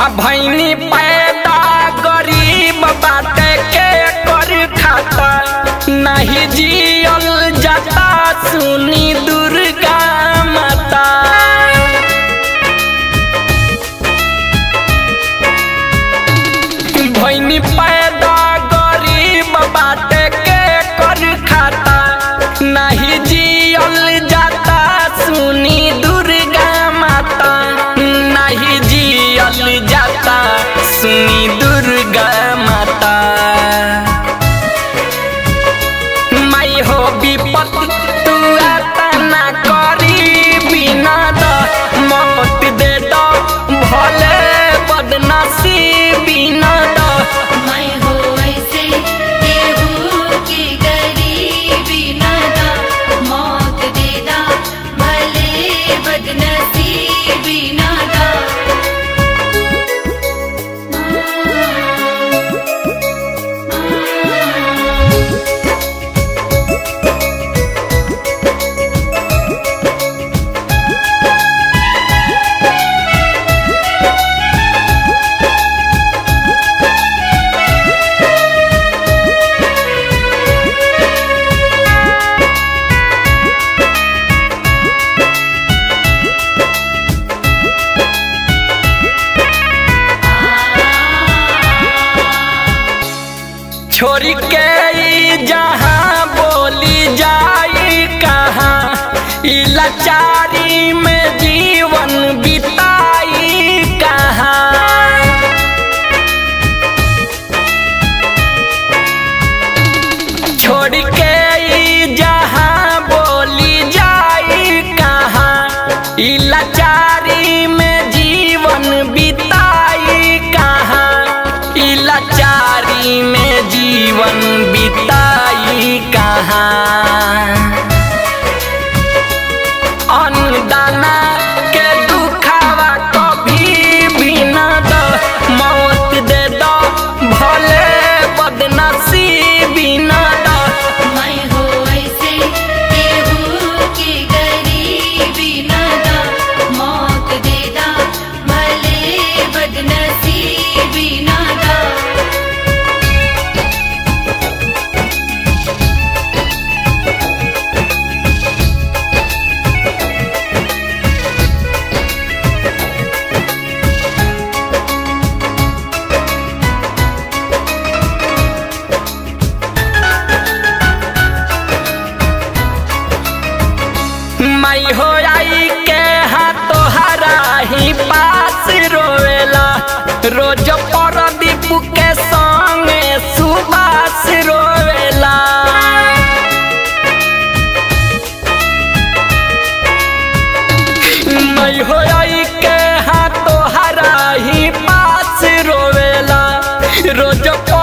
भैनी पैदा गरीब बाटे के कर खाता नहीं जियल जाता सुनी दुर्गा माता भैनी पैदा गरीब बाटे के कर खाता नहीं जियल जाता सुनी दुर्गा माता नहीं जियल जाता सुनी दुर्गा माता माई हो विपत तू आता ना करी बिना द मौत दे दो भले बदनसी बिना द मैं हो ऐसे केहू की गरीबी नदा मौत देदा भले बदनसीबी नदा छोरी के ई जहाँ बोली जाई कहाँ ई लाचारी में जीवन बिताई कहाँ छोड़ के ई जहाँ बोली जाई कहाँ ई लाचारी में जीवन बिताई कहाँ ई लाचारी में जीवन बिताई कहाँ अन्नदाना के दुखावा कभी भी न दो मौत दे दो भले बदनसीबी न दो मैं हो ऐसे केहू की गरीबी नदा मौत देदा भले बदनसीबी नदा मई हो आई के हाथों हरा ही पास रोवेला रोज परदीप के संगे सुबास रोवेला मई हो आई के हाथों हरा ही पास रोवेला रोज